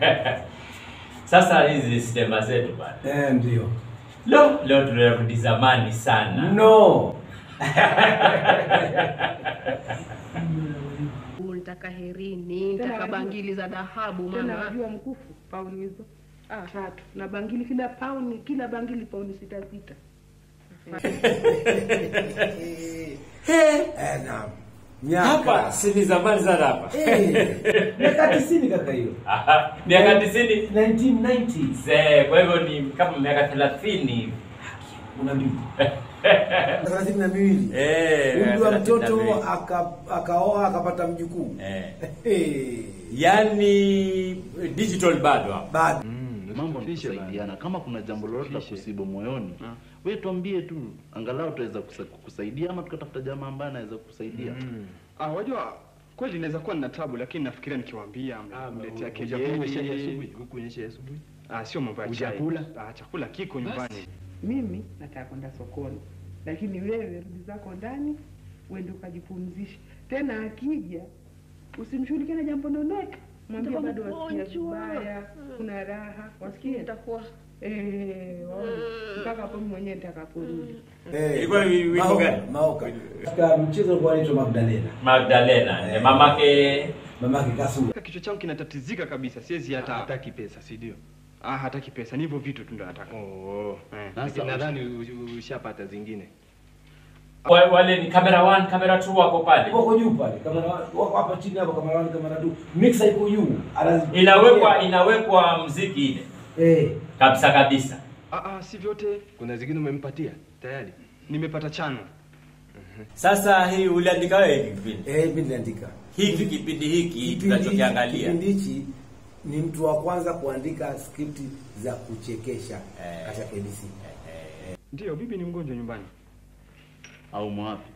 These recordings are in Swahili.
Sasa hizi sinema zetu bana. Eh, ndio. Lo, leo tunarudi zamani sana. No. Nitaka herini, Tena nitaka wajua- bangili za dhahabu Tena mama. wajua mkufu pauni hizo ah, tatu na bangili kila pauni kila bangili pauni sita sita. Eh, naam. Hapa Miaka. si ni zamani sana hapa. Eh, miaka 90 kaka hiyo. Aha, Miaka 90 1990. Zee, kwa hivyo ni kama miaka 30 hivi. Una mbili. thelathini na miwili Eh, umri wa miaka mtoto 32. aka- akaoa akapata mjukuu Eh. Eh, Yaani digital bado hapa. bado mambo ni kusaidiana. Kama kuna jambo lolote la kusibu moyoni, wewe tuambie tu, angalau tuweza kusa- kukusaidia ama tukatafuta jamaa ambaye anaweza kukusaidia. Ah, wajua kweli inaweza kuwa nina tabu lakini nafikiria nikiwaambia mletea kejeli. Hukuonyesha asubuhi. Ah, sio mambo ya chai. Hujakula? Ah, chakula kiko nyumbani. Mimi nataka kwenda sokoni, lakini wewe rudi zako ndani uende ukajipumzishe. Tena akija usimshughulikie na jambo lolote, mwambie Nitakuwa bado wasikia mgonjwa. vibaya, kuna raha, wasikie Nitakuwa eh, waone mpaka hapo mimi mwenyewe nitakaporudi. Eh, Ilikuwa wi- wimbo Maoka, gani? Maoka. katika mchezo ulikuwa anaitwa Magdalena Magdalena, eh, mamake mamake Kasura Kichwa changu kinatatizika kabisa, siwezi hata Hataki pesa, si ndio? ah, hataki pesa, ni hivyo vitu tu ndo nataka. Oh. Eh. Lakini nadhani u- u- ushapata zingine. wa- wale ni camera 1, camera 2 wako pale. wako juu pale kamera wako hapa chini hapo kamera wani kamera tu mixer iko juu Anazi- Inawekwa inawekwa mziki ile eh kabisa kabisa. Ah, ah, si vyote Kuna zingine umempatia tayari. nimepata chano. Sasa hii uliandika wewe hiki kipindi. eh mimi niliandika Hiki kipindi hiki Kipindi- tunachokiangalia. kipindi hichi ni mtu wa kwanza kuandika skripti za kuchekesha Eh. katika KBC Ndio, bibi ni mgonjwa nyumbani. Au mwapi?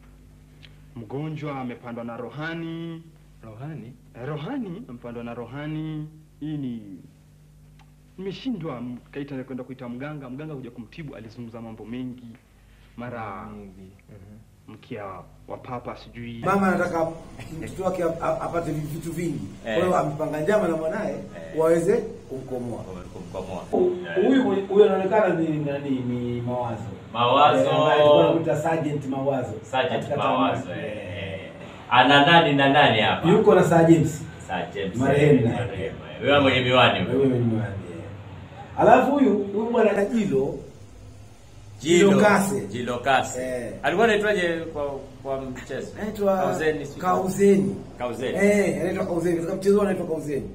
Mgonjwa amepandwa na rohani. Rohani. Eh, Rohani amepandwa na rohani. Hii ni nimeshindwa m- kaita kwenda kuita mganga. Mganga kuja kumtibu, alizungumza mambo mengi, mara Mingi. mkia wa papa sijui mama anataka mtoto wake ap- ap- apate vitu vingi kwa Eh. hiyo amepanga njama na mwanaye waweze kumkomoa Kumkomoa. huyu huyu anaonekana ni nani ni mawazo Mawazo. Eh, ambaye tulikuwa tunamuita sergeant mawazo Sergeant Katika Mawazo. tamasha. eh. Ana nani na nani hapa? yuko na Sir James Sir James. Marehemu. eh, marehemu, eh. Wewe mwenye miwani wewe. wewe ni mwani alafu huyu huyu bwana Kajilo Jilo Jilo Kase. Jilo Kase. Eh. Alikuwa anaitwaje kwa kwa mchezo? anaitwa Kauzeni. sijui. Kauzeni Kauzeni. eh anaitwa Kauzeni katika mchezo anaitwa Kauzeni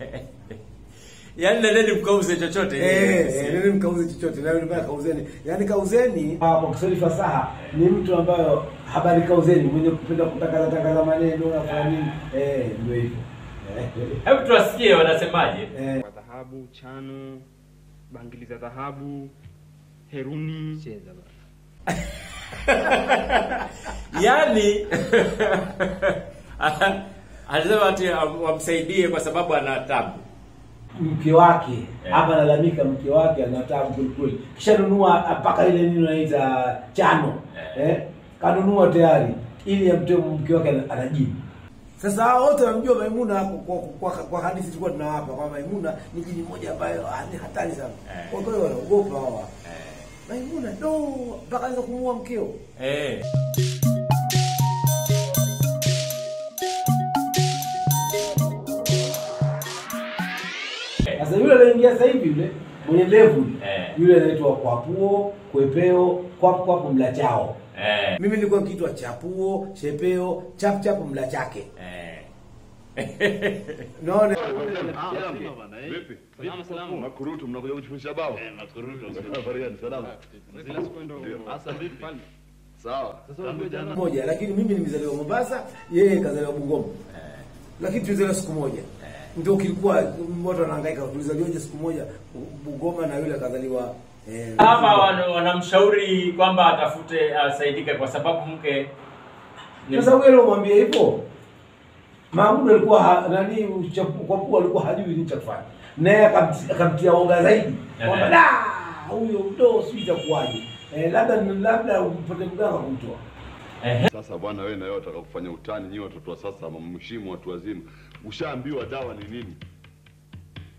Yaani nendeni mkauze chochote. Eh, eh, nini mkauze chochote na mbaya kauzeni. Yaani kauzeni kwa Kiswahili fasaha ni mtu ambayo habari kauzeni mwenye kupenda kutangaza tangaza maneno na kufanya nini? Eh, ndio hivyo. Eh, Hebu tuwasikie wanasemaje. Eh, wa dhahabu, chano, bangili za dhahabu, heruni. Cheza bana. Yaani anasema ati am- wamsaidie kwa sababu ana tabu. mke wake Eh. hapa analalamika mke wake ana tabu kweli kweli. Kisha nunua mpaka ile nini unaita chano. Eh. Eh? Kanunua tayari ili amtoe mke wake ana- anajibu. Sasa hao wote wanamjua Maimuna kwa, kwa, kwa, kwa hadithi tulikuwa tunawapa kwa Maimuna ni jini moja ambayo ah, ni hatari sana. Eh. Kwa hiyo wanaogopa hawa. Maimuna ndo mpaka anaweza kumuua mkeo. Eh. Sasa yule anaingia sasa hivi yule mwenye ndevu Eh. yule anaitwa Kwapuo, Kwepeo, Kwap Kwap Mlachao. Eh. Mimi nilikuwa nikiitwa Chapuo, Chepeo, Chap Chap Mlachake. Eh. Unaona? Vipi? Salama, salama. Makurutu mnakuja kujifundisha bao? Eh, makurutu. Habari gani? Salama. Zile siku ndo Sasa vipi? Sawa. Sasa unajua jana moja lakini mimi nimezaliwa Mombasa, yeye kazaliwa Bungoma. Lakini tulizaliwa siku moja. Ndio kilikuwa watu wanahangaika tulizaliwaje siku moja Bungoma na yule kazaliwa eh, Hapa wana- wanamshauri kwamba atafute asaidike kwa sababu mke ni Sasa wewe umwambie hivyo. Mahmud alikuwa ha, nani uchapu- kwa pua alikuwa hajui nini cha kufanya. Naye akamti- akamtia oga zaidi. Kwamba Ehe. da huyo ndo sijui itakuwaje. Eh, labda labda upate mganga kumtoa. Sasa bwana, wewe na wewe unataka kufanya utani, nyinyi watoto wa sasa, mheshimu watu wazima. Ushaambiwa dawa ni nini?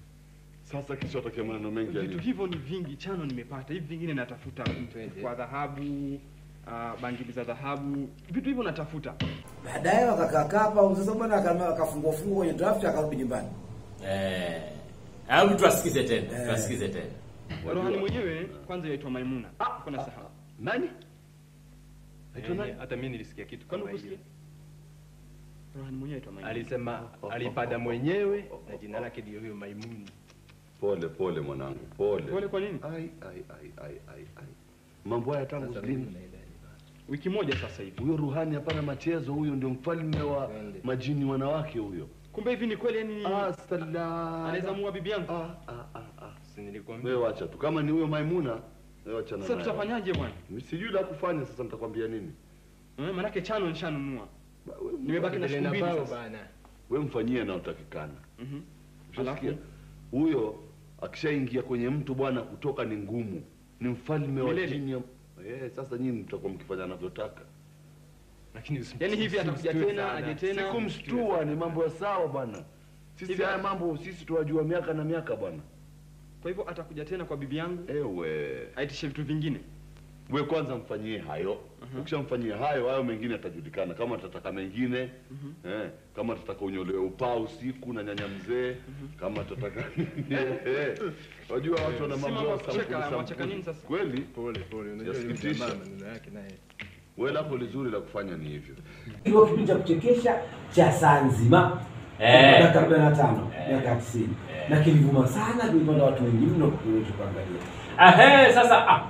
Sasa kisha watakia maneno mengi ya Vitu nini? hivyo ni vingi, chano nimepata, hivi vingine natafuta Twende. kwa dhahabu, uh, bangili za dhahabu, vitu hivyo natafuta. Baadaye wakakaa hapa, sasa bwana akama- akafungua fungua kwenye draft akarudi nyumbani. Eh. Au tuwasikize tena, Eh. tuwasikize tena. Rohani mwenyewe kwanza yaitwa Maimuna. Kuna sahau. Nani? Aitwa nani? Eh, Hata mimi nilisikia kitu Kwani kama ukusikia? hiyo. Rohani mwenyewe yaitwa Maimuna. Alisema alipada mwenyewe na jina lake ndio huyo Maimuni. Pole pole mwanangu, pole. Pole kwa nini? Ai ai ai ai ai ai. Mambo haya tangu Sasa lini? mimi naelewa. Wiki moja sasa hivi. Huyo Ruhani hapana machezo, huyo ndio mfalme wa Twende. majini wanawake huyo. Kumbe hivi ni kweli yani Ah, salala. anaweza muua bibi yangu? Ah, ah, ah, ah. Si nilikwambia. Wewe wacha tu. Kama ni huyo Maimuna, wewe wacha na Sasa naye. tutafanyaje bwana? Mimi Sijui la kufanya sasa nitakwambia nini. Eh, manake chano nishanunua. Ba- wewe- Nimebaki na siku mbili bao sasa. bana. Wewe mfanyie na utakikana. Mhm. Ushasikia? Alafu? Huyo akishaingia kwenye mtu bwana, kutoka ni ngumu. Ni mfalme wa Milele. jini. ya- Eh, sasa nyinyi mtakuwa mkifanya anavyotaka. Lakini usim- Yaani hivi atakuja usimstue tena, sana. aje tena. Sikumshtua, ni mambo ya sawa bwana. Sisi Hivi- haya mambo sisi tuwajua miaka na miaka bwana. Kwa hivyo atakuja tena kwa bibi yangu Ewe, aitishe vitu vingine. we kwanza mfanyie hayo. Ukishamfanyia hayo, hayo mengine atajulikana. Kama atataka mengine eh, kama atataka unyolewe upaa usiku na nyanya mzee, kama atataka eh, wajua watu wana Si mambo mambo ya ya kucheka, sampuli mwacheka sampuli. nini sasa? Kweli Pole pole. Unajua yule Yasikitisha. jamaa maneno yake naye. wewe lako lizuri la kufanya ni hivyo. Kiwa kipindi cha kuchekesha cha saa nzima Eh. miaka arobaini na tano miaka tisini na kilivuma sana, kilipata watu wengi mno kuweza kuangalia. Ahe, sasa ah.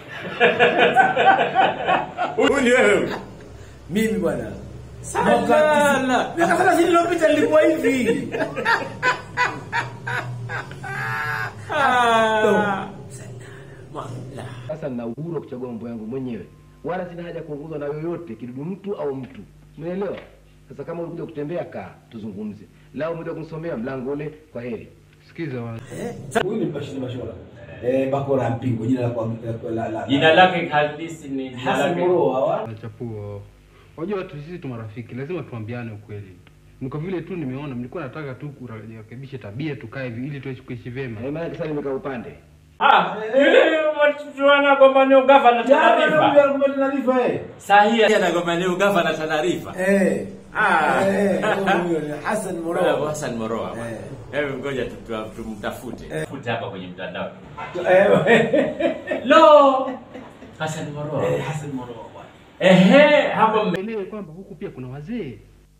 Huyu ni wewe. Mimi bwana Salala. miaka thelathini iliyopita nilikuwa hivi. Ah. Sasa nina uhuru wa kuchagua mambo yangu mwenyewe, wala sina haja ya kuongozwa na yoyote, kidudu mtu au mtu. Umeelewa? Sasa kama ulikuja kutembea, kaa tuzungumze. Lao umekuja kunisomea mlango ule, kwa heri. Sikiza wa. Huyu ni Bashiri Mashora eh, Bakora Mpingo, jina la kwa la, la, la, Jina lake halisi ni jina Hassan lake. Moro hawa Chapuo, wajua watu sisi tu marafiki, lazima tuambiane ukweli. Ni kwa vile tu nimeona mlikuwa nataka tu kurekebishe tabia, tukae hivi ili tuishi kuishi vyema. Eh, maana sasa nimekaa upande. Ah, yule tunaona kwamba ni ugavana jana taarifa. ndio alikuwa taarifa eh Sahihi anakwamba ni ugavana taarifa. eh Ah. eh huyo ni Hassan Moro Moro Hassan Moroa. bwana. Eh. Hebu ngoja tu- tu- tumtafute. Tafute hapa kwenye mtandao. eh Lo! Hassan Moroa. eh, Hassan Moro bwana Ehe, hapo mme- Elewe kwamba huku pia kuna wazee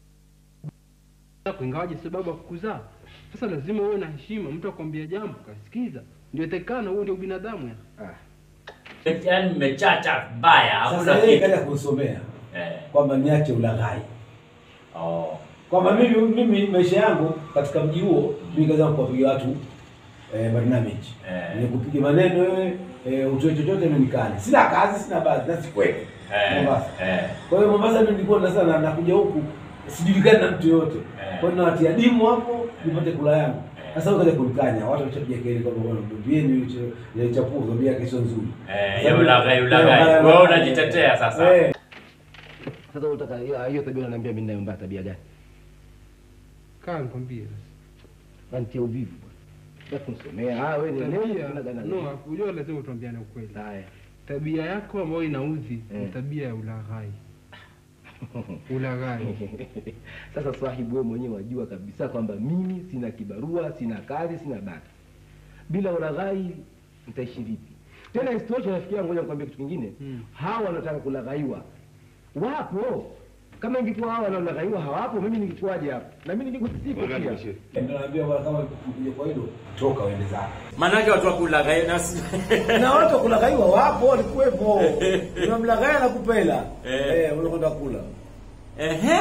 yako, ingawaje sababu ya kukuzaa. Sasa lazima uwe na heshima, mtu akwambia jambo kasikiza, ndio itakana, huo ndio binadamu ya. Ah. yaani mmechacha mbaya, hakuna sasa yeye kitu. kaja kusomea Eh. kwamba niache ulaghai Oh. kwamba mimi mimi maisha yangu katika mji huo mimi kaza kuwapiga watu eh, barnamiji Eh. ni kupiga maneno wewe eh, utoe chochote mimi nikale sina kazi sina baadhi na sikweli Eh. Mombasa Eh. kwa hiyo Mombasa mimi nilikuwa na sana nakuja huku sijulikani na mtu yoyote Eh. kwa hiyo nawatia dimu hapo nipate kula yangu sasa ukaja kunikanya watu washapiga kelele kwamba bwana mbieni ile ile chapuo kwambia yake sio nzuri Eh, Sasa ya ulaghai, mimi- ulaghai. eh, Wewe ulaghai. unajitetea sasa. Eh. Sasa unataka hiyo hiyo tabia unaniambia mimi nayo mbaya tabia gani? Kaa nikwambie Nantia uvivu bwana. Sasa kunisomea, ah wewe ni nani tabia. kuna gani? No, unajua lazima tuambiane ukweli. Haya. Tabia yako ambayo inaudhi ni Eh. tabia ya ulaghai. Ulaghai. Sasa sahibu, wewe mwenyewe wajua kabisa kwamba mimi sina kibarua, sina kazi, sina baki. Bila ulaghai nitaishi vipi? Tena isitoshe, nafikiria, ngoja nikwambie kitu kingine. Mm. Hawa wanataka kulaghaiwa wapo. Kama ingekuwa hawa wanaolaghaiwa hawapo, mimi ningekuwaje hapa? Na mimi ningekusipo pia. Ndio naambia bwana kama ukija kwa hilo toka uende zako. Maanake watu wa kulaghai na si- Na watu wa kulaghaiwa wapo walikuwepo. Unamlaghai na kupela. Eh. Eh, unakwenda kula. Ehe.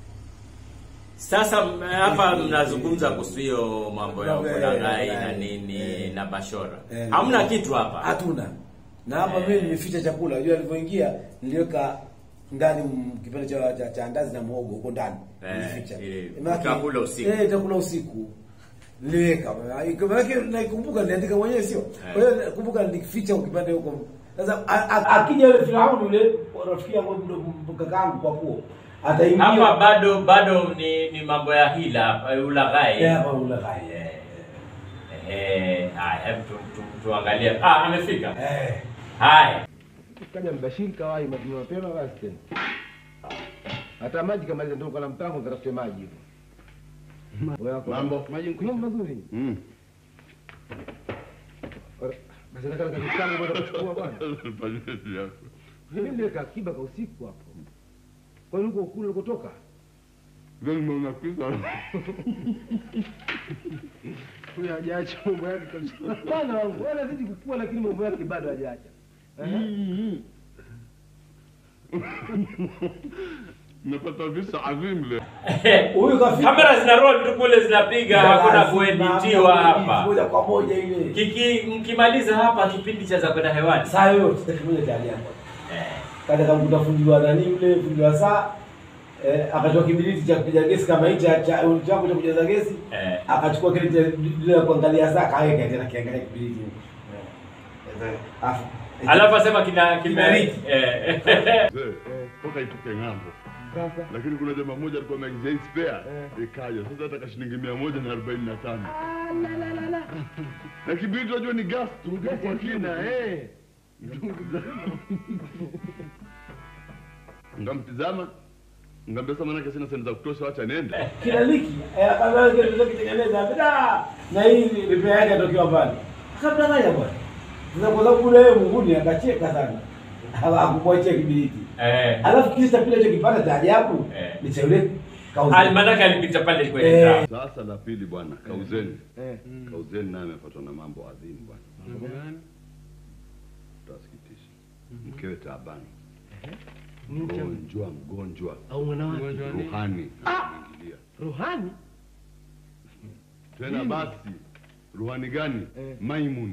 Sasa m- hapa mnazungumza kuhusu hiyo mambo ya Mambo ya- kulaghai ya- na nini eh. na bashora. Eh, Hamna ndio. kitu hapa. Hatuna. Na hapa mimi nimeficha chakula. Unajua nilipoingia niliweka ndani m- kipande cha, cha, cha andazi na muhogo huko ndani. Eh, Nilificha. ili Maana- utakula usiku. Eh, utakula usiku. Niliweka. Maana naikumbuka niliandika mwenyewe sio. Kwa hiyo kumbuka nilificha kipande huko. Sasa a- a- akija yule Firauni yule rafiki yangu ndo- kakaangu kwa kuo. Ataingia Hapa bado bado ni ni mambo ya hila hapa ulaghai. Eh, hapa ulaghai. Eh, Eh, haya, hebu tu, tu, tuangalie. Ah, amefika. Eh. Haya. Kaja Mbashiri kawai mapema mapema basi tena. Hata maji kama ile ndio kwa mpango nitafute maji hivyo. Wewe wako Mambo? Maji Mambo nkwisha. mazuri. Mm. Ora, Basi nataka nikakuchukua bwana kuchukua bwana. Fanyeni yako. Mimi niliweka akiba kwa usiku hapo. Kwa nini uko kule ulikotoka? Ndio nimeona pesa. Huyu hajaacha mambo yake kabisa. Bwana wangu, wewe unazidi kukua lakini mambo yake bado hajaacha. Eh? Nimepata visa adhimu leo. Huyu kafika. Kamera zina roll tu kule zinapiga, hakuna kueditiwa hapa. Moja kwa moja ile. Kiki mkimaliza hapa kipindi cha za kwenda hewani. Saa yote kimoja cha ajabu. Eh. Kaja kamkuta fundi wa nani yule fundi wa saa eh, akatoa kibiriti cha kupiga gesi kama hichi cha cha changu cha kujaza gesi Eh. akachukua kile cha bila kuangalia saa kaweka tena kiangalia kibiriti. Eh. Afu Alafu asema kina kime Kiberiti. eh. Mzee, toka itoke ng'ambo. Sasa Lakini kuna jamaa mmoja alikuwa ameagizia hii spare ikaja. Sasa hata shilingi mia moja na arobaini na tano. Na kibiriti unajua ni gas tu kwa kina eh. Ngamtizama ngambia sasa manake sina senti za kutosha, wacha nende. kila liki eh, akaanza kile kitengeneza bila na hii repair yake atokiwa pale. Akamdanganya bwana. Sasa kwa sababu kule yeye Munguni akacheka sana. Hakumwachia kibiriti. Eh. Alafu kisa pile cha kipata cha ajabu Eh. ni cha yule kauza. Almanaka alipita pale kwenye Eh. trap. Sasa la pili bwana, kauzeni. eh. Kauzeni naye amepatwa na mambo adhimu bwana. Mambo gani? Utasikitisha. Mkewe taabani. Ni cha Mgonjwa, mgonjwa. au mwana wake. Mgonjwa ni? Ruhani. Ameingilia. Ruhani? Tena basi, ruhani gani? Eh. Maimun.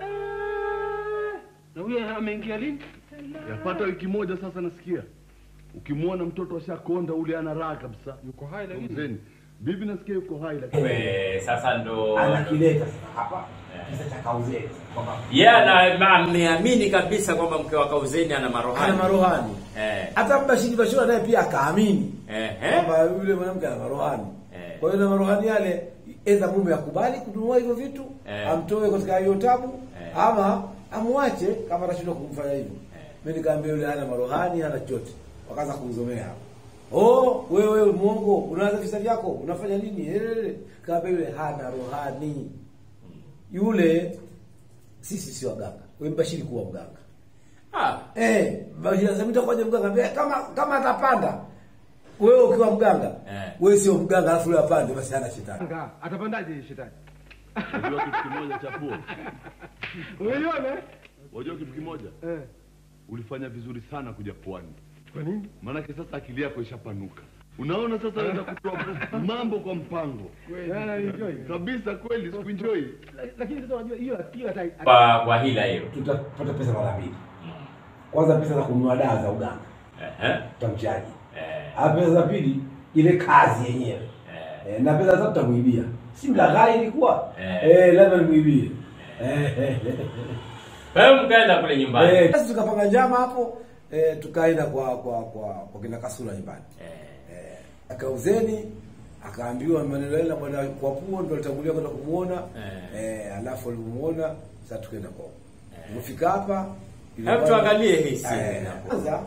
Na huyu ameingia lini? Yapata wiki moja sasa nasikia. Ukimwona mtoto ashakonda ule ana raha kabisa. Yuko hai lakini. Kauzeni. Bibi nasikia yuko hai lakini We, sasa ndo Anakileta sasa hapa kisa cha kauzeni kwamba yeye ana ameamini kabisa kwamba mke wa Kauzeni ana ana marohani. marohani. Eh. Hata Mbashiri Bashura naye pia akaamini Eh. eh. kwamba yule mwanamke ana marohani. Eh. Kwa hiyo na marohani yale edha mume akubali kununua hivyo vitu Eh. amtoe katika hiyo tabu Eh. ama amwache kama atashindwa kumfanya hivyo. Mimi nikaambia yule hana marohani hana chochote. Wakaanza kumzomea hapo. Oh, wewe wewe muongo, unaanza visa vyako, unafanya nini? Elele. Kaambia yule hana rohani. Yule sisi si waganga. Wewe Mbashiri kuwa mganga. Ah. Eh, Mbashiri anasema nitakuja mganga. Ambia, Kama kama atapanda wewe ukiwa mganga, Eh. wewe sio mganga alafu yule apande basi hana shetani. Anga, atapandaje shetani? unajua kitu kimoja cha puo. Umeiona? Unajua kitu kimoja? Eh. Ulifanya vizuri sana kuja pwani. Kwa nini? Maanake sasa akili yako ishapanuka. Unaona sasa naweza kutoa mambo kwa mpango. Yana enjoy. Kabisa kweli sikuenjoy. Lakini sasa unajua hiyo akili hata Kwa kwa hila hiyo. Tutapata pesa mara mbili. Kwanza pesa za kununua dawa za uganga. Eh. Tutamchaji. Eh. Alafu pesa za pili ile kazi yenyewe. Eh. Eh, na pesa za tatu tutamuibia. Si mlaghai ilikuwa? Eh. Eh, lazima nimuibie. Eh. eh, eh. Kwa hiyo mkaenda kule nyumbani. Eh, basi tukapanga njama hapo eh, tukaenda kwa kwa kwa kwa kina Kasula nyumbani. Eh. Eh, akauzeni akaambiwa maneno yale na bwana kwa puo ndo alitangulia kwenda kumuona Eh. eh, alafu alimuona sasa tukaenda kwa Tumefika hapa ile Hebu bwana- tuangalie hii scene Eh, hapo. Kwanza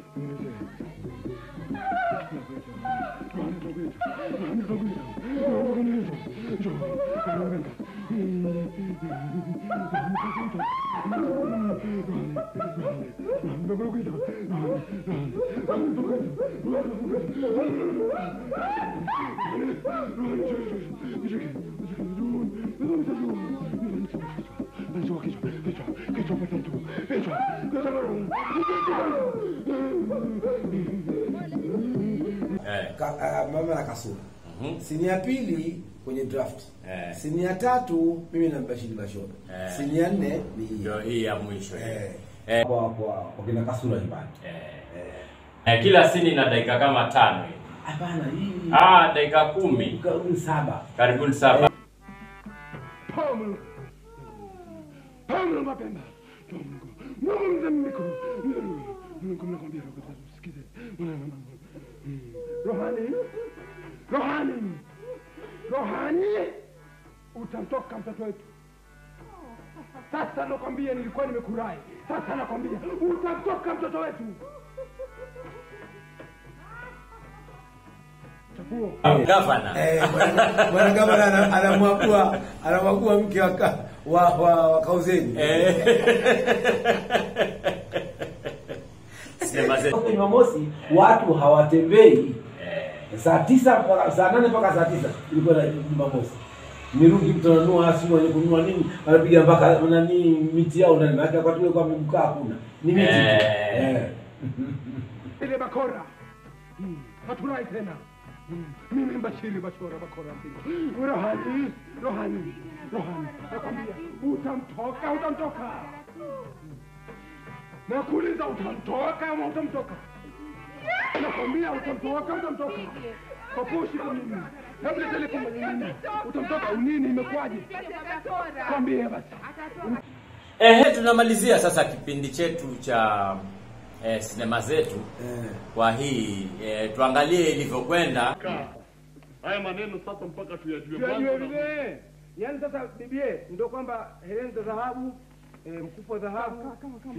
Eh. ka, uh, mama na Kasula. Mhm. Sini ya pili kwenye draft. Eh. Sini ya tatu mimi na Mbashiri Bashora. Eh. Sini ya nne ni hii. Ndio hii ya mwisho hii. Eh. Eh. Kwa kwa kwa kina Kasula nyumbani. Eh. Eh. Eh, kila sini na dakika kama tano hivi. Hapana hii. Ah, dakika kumi. Karibuni saba. Karibuni saba. Paulo. Paulo mapemba. Mungu mzamiko. Mungu mnakwambia roho sikize. Rohani. Rohani. Rohani. utamtoka mtoto wetu. Sasa nakwambia, nilikuwa nimekurai. Sasa nakwambia utamtoka mtoto wetu. Chapuo. Gavana. Eh, bwana- bwana gavana ana- anamwagua anamwagua mke wa ka- wa wa, wa kauzeni Sinema zetu. Huko Jumamosi watu hawatembei saa tisa mpaka saa nane mpaka saa tisa ilikuwa na Jumamosi. Mirungi mtu ananunua simu wenye kununua nini, anapiga mpaka nani miti yao ndani, maana wakati ule kwa mkaa hakuna, ni miti tu. Eh. Eh. ile bakora Mm, haturai tena Mm, mimi Bashiri Bachora bakora mpingo Rohani Rohani Rohani nakwambia utamtoka utamtoka nakuuliza utamtoka ama utamtoka nakwambia utamtoka utamtoka papushi kwa nini hebu letele kwa nini utamtoka unini imekwaje kwambie basi Ehe, tunamalizia sasa kipindi chetu cha eh, sinema zetu kwa hii eh, tuangalie ilivyokwenda. Haya maneno sasa mpaka tuyajue Tuyajue kwanza. vile. Yaani sasa bibie ndio kwamba hereni za dhahabu, eh, mkufu wa dhahabu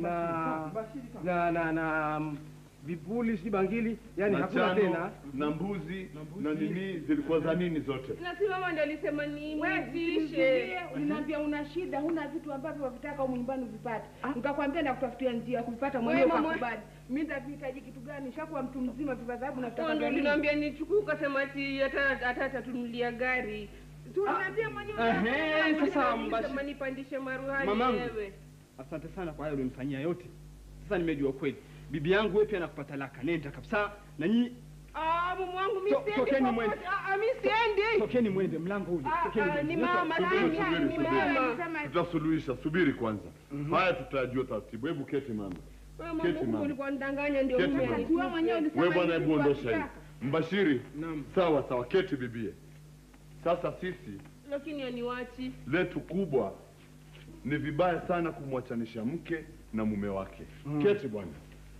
na na na na mm, vipuli si bangili, yani na hakuna chano, tena. na mbuzi na nini zilikuwa za nini zote na si mama ndio alisema niitishe Nitishe, uliniambia una shida, huna vitu ambavyo wavitaka humu nyumbani uvipate. Nikakwambia nakutafutia njia ya kuvipata mwenyewe Wewe mama- ukakubali. Mimi nitavihitaji kitu gani? Shakuwa mtu mzima, vitu vya dhahabu na ndio vitaka vya nini? uliniambia nichukue ukasema ati hata hata atatunulia gari Tunaambia mwenyewe. Ehe, sasa Ulisema Mbashi- nipandishe maruhani Mamangu. wewe Asante sana kwa hayo ulionifanyia yote. Sasa nimejua kweli. Bibi yangu wewe pia nakupata talaka. Nenda kabisa. Na nyinyi ah mume wangu mimi To- siendi tokeni popote. mwende. ah ah, mimi siendi tokeni mwende mlango ule. Ah, Tokeni ah, mwende. ni mama Subiri, lakini subiri, ni subiri. mama tutasuluhisha subiri kwanza haya tutajua taratibu hebu keti mama wewe Keti, mama mama. ulikuwa nidanganya ndio Keti, mume mama. alikuwa mwenyewe ulisema we bwana hivi hebu vitu ondosha hii havitaka. mbashiri sawa sawa keti bibie sasa sisi lakini aniwachi letu kubwa ni vibaya sana kumwachanisha mke na mume wake keti bwana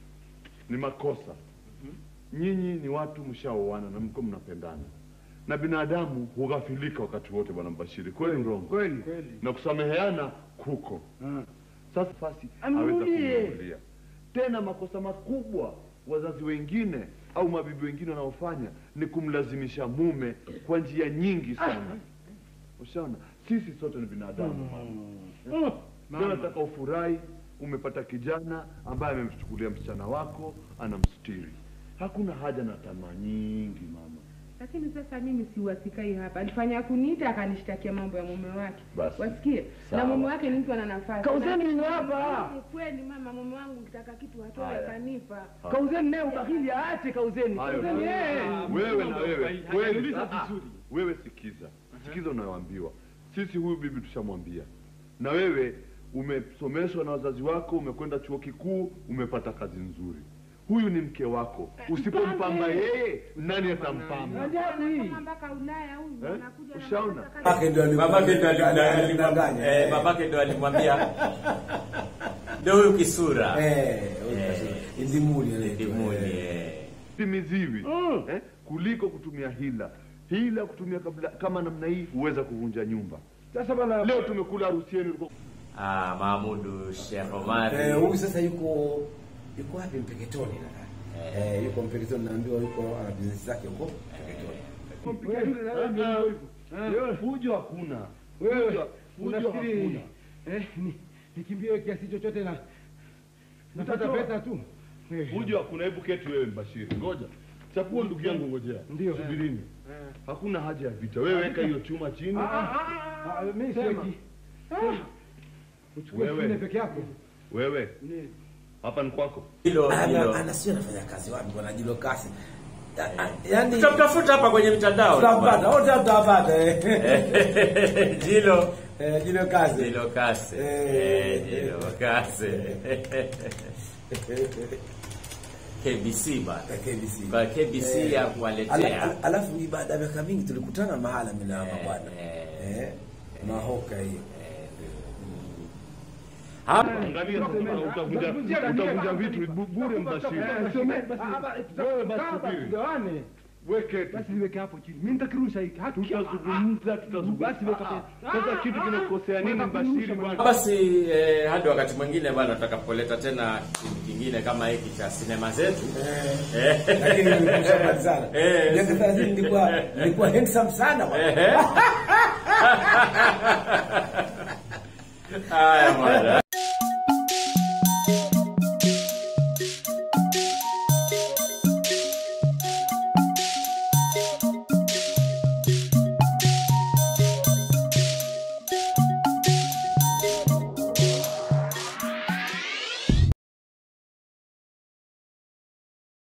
ni makosa nyinyi ni watu mshaoana na mko mnapendana na binadamu hughafilika wakati wote bwana mbashiri kweli mrongo Kweli. na kusameheana kuko sasa fasi Amrudie. aweza kumrudia tena makosa makubwa wazazi wengine au mabibi wengine wanaofanya ni kumlazimisha mume kwa njia nyingi sana ushaona sisi sote ni binadamu mama Leo nataka ufurahi umepata kijana ambaye amemchukulia msichana wako anamstiri hakuna haja na tamaa nyingi mama Lakini sasa mimi siwasikai hapa. Alifanya kuniita akanishtakia mambo ya mume wake. Basi. Wasikie? Sawa. Na mume wake ni mtu ana nafasi. Kauzeni Na- nini hapa? Ni kweli mama, mume wangu ukitaka kitu atoe Haya. kanipa. Kauzeni naye ubahili aache kauzeni. Hayo. Kauzeni yeye. wewe na wewe kweli Hajauliza Ah, ah. vizuri. wewe sikiza sikiza unayoambiwa sisi huyu bibi tushamwambia na wewe umesomeshwa na wazazi wako umekwenda chuo kikuu umepata kazi nzuri huyu ni mke wako usipompamba yeye nani atampamba Ajabu hii. Kama mpaka Ulaya huyu Eh? anakuja na Ushaona? mambo ya Babake ndio alikuwa- Babake ndo alimdanganya. alimdanganya. Eh, babake ndo alimwambia ndio huyu kisura. Eh, Indimuli anaitwa. Ndimuni. Eh. eh. timiziwi eh? kuliko kutumia hila hila kutumia kabla, kama namna hii huweza kuvunja nyumba Sasa bwana leo tumekula harusi yenu ulikuwa- Ah, Mahmudu Sheikh Omari. Eh, huyu sasa yuko yuko wapi Mpeketoni nadhani. Eh, yuko Mpeketoni naambiwa yuko ana business zake huko Mpeketoni. fujo hakuna wewe Fujo- fujo unafikiri hakuna. eh, ni nikimbie kiasi chochote na napata Utatoa. pesa tu. Eh. Fujo hakuna. Hebu keti wewe Mbashiri, ngoja chapuo, ndugu yangu, ngojea, Ndio. subirini. Hakuna haja ya vita. Wewe weka hiyo chuma chini. Ah, ah, ah, ah, mimi siweki. Ah. Uchukue Wewe. shule peke yako. Wewe hapa ni kwako. Hilo Ana hilo. ana sio anafanya kazi wapi bwana Jilo Kasi. Ya- a- Yaani Tutamtafuta hapa kwenye mitandao. tutampata, wote tutapata. eh. Jilo Eh, Jilo Kasi. Jilo Kase. Eh. Eh, Jilo Kase. KBC bana. KBC. Kwa KBC Eh, ya ala- kuwaletea. ala- Alafu ni baada ya miaka mingi tulikutana mahala mimi na mama bwana. Eh. Eh. Mahoka hiyo. Hapa Angalia sasa, utavunja utavunja vitu bu- bure Mbashiri. Eh, some- basi- Wewe basi kaa basi, subiri. tugawane. Weke basi niweke hapo chini. Mimi nitakirusha hiki. Hata tutazungumza tutazungumza. Basi weka pesa. Sasa kitu kinakosea nini Mbashiri bwana? Basi eh, hadi wakati mwingine bwana, tutakapoleta tena kipindi kingine kama hiki cha sinema zetu eh, Lakini nimeshamalizana. Eh, Miaka 30 nilikuwa nilikuwa handsome sana bwana. Ehe. Haya bwana.